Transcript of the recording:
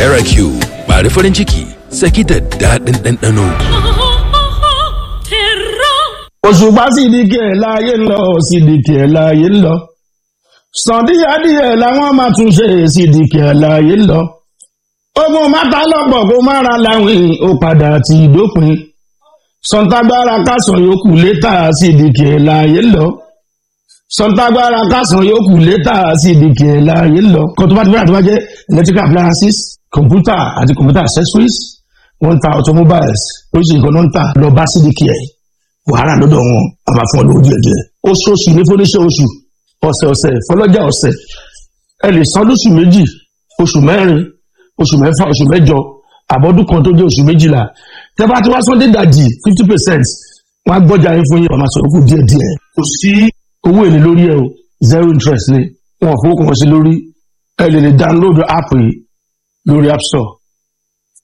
RQ bari farin ciki saki da daɗin ɗanɗano. òṣùpá sì di kí ẹ̀ láàyè ń lọ sì di kí ẹ̀ láàyè ń lọ sàn díẹ̀díẹ̀ làwọn máa tún ṣe sì di kí ẹ̀ láàyè ń lọ ogun mátà lọ́pọ̀ kó má ra láwìn ó padà ti dópin sọ̀ǹtàgbára kásán yòókù létà sì di kí ẹ̀ láàyè ń lọ sọ̀ǹtàgbára kásán yòókù létà sì di kí ẹ̀ láàyè ń lọ kó tó bá ti bẹ́rẹ̀ tó bá jẹ́ electrical appliances computer àti computer accessories wọ́n ń ta automobiles oríṣiríṣi nǹkan ló ń tà lọ bá sídìkì ẹ̀ wàhálà lọ́dọ̀ wọn a máa fún ọ lówó díẹ̀ díẹ̀ oṣooṣù ní fúnníṣẹ́ oṣù ọ̀sẹ̀ ọ̀sẹ̀ fọlọ́jà ọ̀sẹ̀ ẹ lè san lóṣù méjì oṣù mẹ́rin oṣù mẹ́fà oṣù mẹ́jọ àbọ̀dún kan tó jẹ́ oṣù méjìlá tẹ́ bá ti wá sọ́ndé dàjì fifty percent wọ́n á gbọ́jà yín fún yín ọ̀nà sọ̀rọ̀ kù díẹ̀ díẹ̀ kò sí owó èlé lórí ẹ o zero interest ni wọn ò fowó kan sí lórí ẹ lè lè download app yìí lórí app store